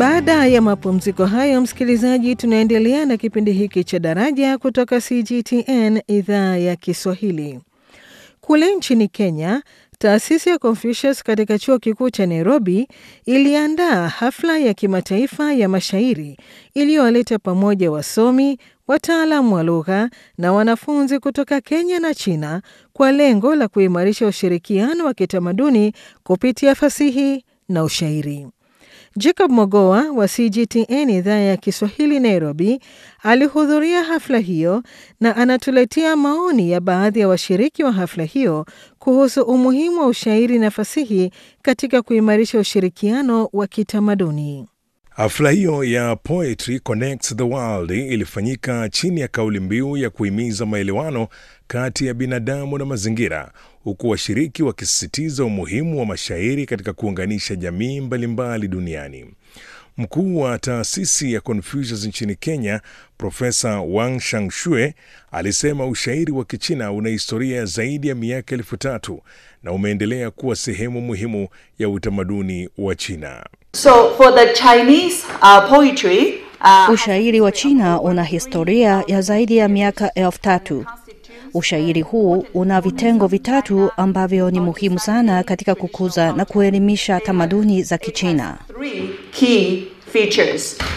Baada ya mapumziko hayo, msikilizaji, tunaendelea na kipindi hiki cha Daraja kutoka CGTN idhaa ya Kiswahili. Kule nchini Kenya, taasisi ya Confucius katika chuo kikuu cha Nairobi iliandaa hafla ya kimataifa ya mashairi iliyowaleta pamoja wasomi, wataalamu wa lugha na wanafunzi kutoka Kenya na China kwa lengo la kuimarisha ushirikiano wa kitamaduni kupitia fasihi na ushairi. Jacob Mogoa wa CGTN idhaa ya Kiswahili Nairobi alihudhuria hafla hiyo na anatuletea maoni ya baadhi ya washiriki wa hafla hiyo kuhusu umuhimu wa ushairi na fasihi katika kuimarisha ushirikiano wa kitamaduni. Hafla hiyo ya Poetry Connects the World ilifanyika chini ya kauli mbiu ya kuhimiza maelewano kati ya binadamu na mazingira, huku washiriki wakisisitiza umuhimu wa mashairi katika kuunganisha jamii mbalimbali duniani. Mkuu wa taasisi ya Confucius nchini Kenya, Profesa Wang Shangshue alisema ushairi wa Kichina una historia zaidi ya miaka elfu tatu na umeendelea kuwa sehemu muhimu ya utamaduni wa China. So for the Chinese uh, poetry, uh, Ushairi wa China una historia ya zaidi ya miaka elfu tatu. Ushairi huu una vitengo vitatu ambavyo ni muhimu sana katika kukuza na kuelimisha tamaduni za Kichina. three key features.